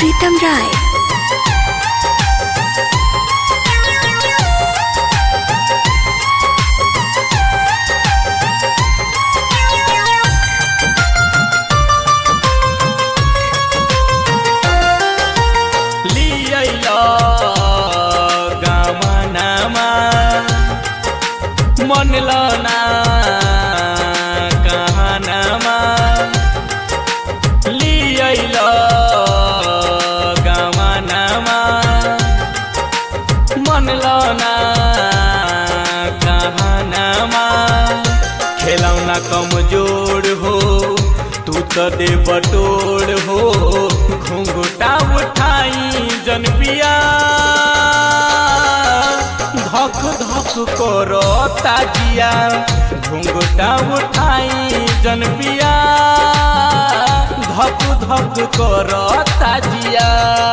प्रीतम राय लियल गमनमा मनल ना कहनमा लियल गमनमा मनल ना कहनमा खेलौना कमजोर हो तू तो दे बटोर हो घुंघटा उठाई जन पिया धक धक करो ताजिया घुंघटा उठाई जन पिया धक धक करो ताजिया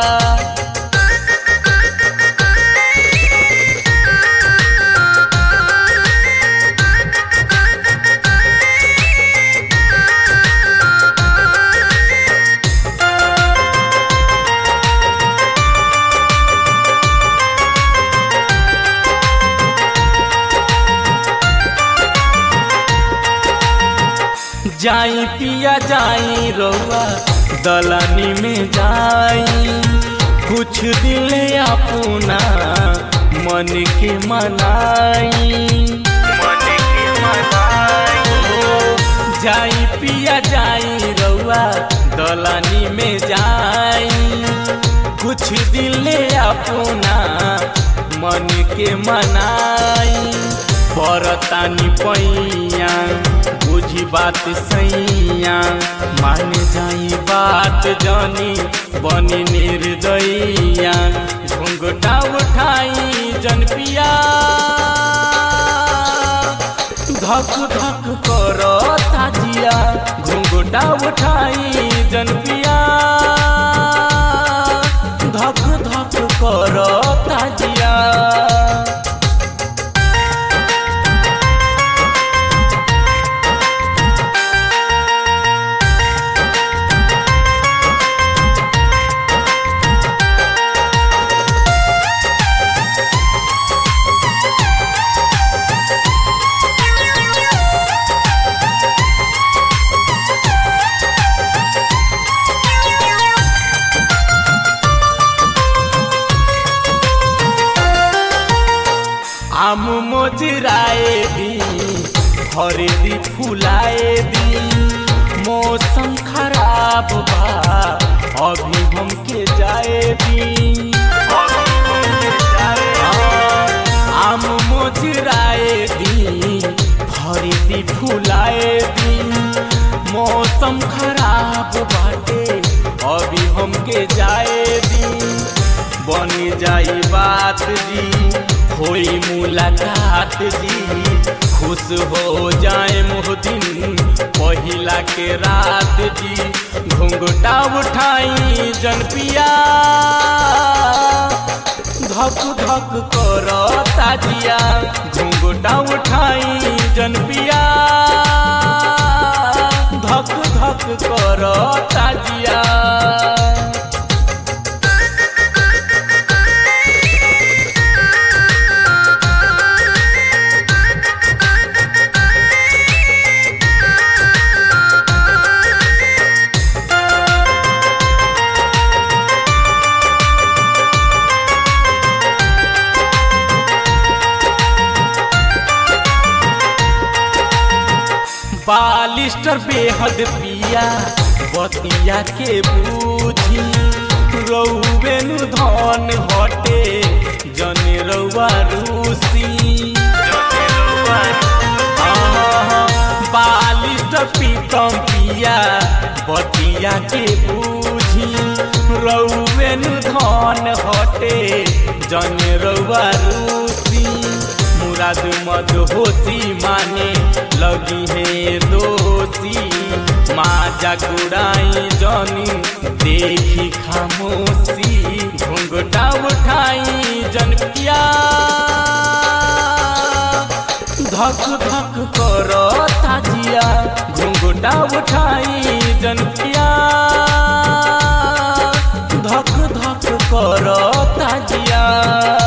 जाई पिया जाई रउआ दलानी में जाई कुछ दिल अपना मन के मनाई मन के मनाई जाई पिया जाई रउआ दलानी में जाई कुछ दिल अपना मन के मनाई परतानी पैया बुझी बात सैया मान जाई बात जानी बनी निर्दयिया घुंघटा उठाई जन पिया धक धक करो ताजिया घुंघटा उठाई जन पिया धक धक करो ताजिया आम मोजराए दी हरेदी फुलाए दी मौसम खराब बा अभी हमके जाए दी आम मोजराए दी हरेदी फुलाए दी मौसम खराब बाटे अभी हमके जाए दी बन जाई बात जी होई मुलाकात जी खुश हो जाए मोहदिन पहिला के रात जी घुंघटा उठाई जन पिया धक धक कर ताजिया घुंघटा उठाई जन पिया धक धक कर ताजिया बालिस्टर बेहद पिया बतिया के बूझी रौबेनु धन हटे जन रौआ रूसी बालिस्टर पीतम पिया बतिया के बूझी रौबेनु धन हटे जन रौआ रूसी मुराद मद होती माने लगी है दोषी माजा गुड़ाई जनी देखी खामोशी घुंघटा उठाई जन पिया धक धक कर ताजिया घुंघटा उठाई जन पिया धक करता जिया